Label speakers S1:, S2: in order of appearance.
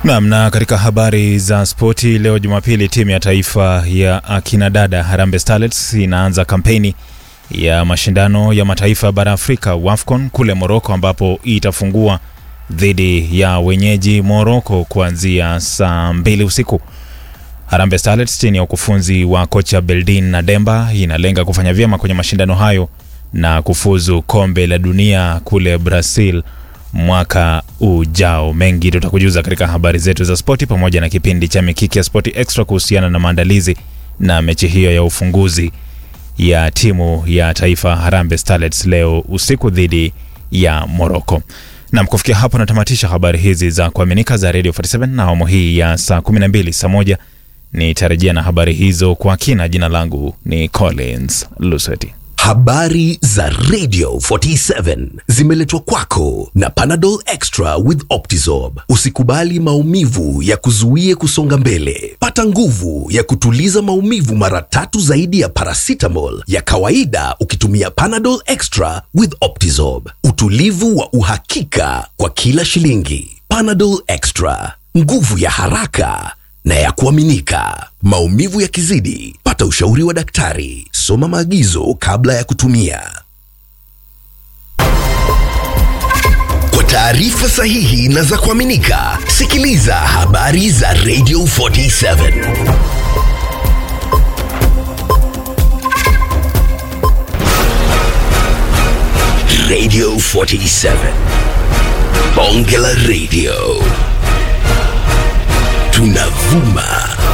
S1: Naam, na katika habari za spoti leo Jumapili, timu ya taifa ya akina dada Harambee Starlets inaanza kampeni ya mashindano ya mataifa bara Afrika WAFCON kule Morocco, ambapo itafungua dhidi ya wenyeji Morocco kuanzia saa mbili usiku. Harambee Starlets chini ya ukufunzi wa kocha Beldin na Demba inalenga kufanya vyema kwenye mashindano hayo na kufuzu kombe la dunia kule Brazil mwaka ujao. Mengi tutakujuza katika habari zetu za spoti pamoja na kipindi cha Mikiki ya Spoti Extra kuhusiana na maandalizi na mechi hiyo ya ufunguzi ya timu ya taifa Harambee Starlets leo usiku dhidi ya Morocco. Nam, kufikia hapo natamatisha habari hizi za kuaminika za Radio 47 na awamu hii ya saa 12 saa moja nitarejea na habari hizo kwa kina. Jina langu ni Collins Luseti.
S2: Habari za Radio 47 zimeletwa kwako na Panadol Extra with Optizorb. Usikubali maumivu ya kuzuie kusonga mbele. Pata nguvu ya kutuliza maumivu mara tatu zaidi ya paracetamol ya kawaida ukitumia Panadol Extra with Optizorb. Utulivu wa uhakika kwa kila shilingi. Panadol Extra, nguvu ya haraka na ya kuaminika. Maumivu yakizidi, pata ushauri wa daktari. Soma maagizo kabla ya kutumia. Kwa taarifa sahihi na za kuaminika, sikiliza habari za Radio 47. Radio 47. Bonge la Radio. Tunavuma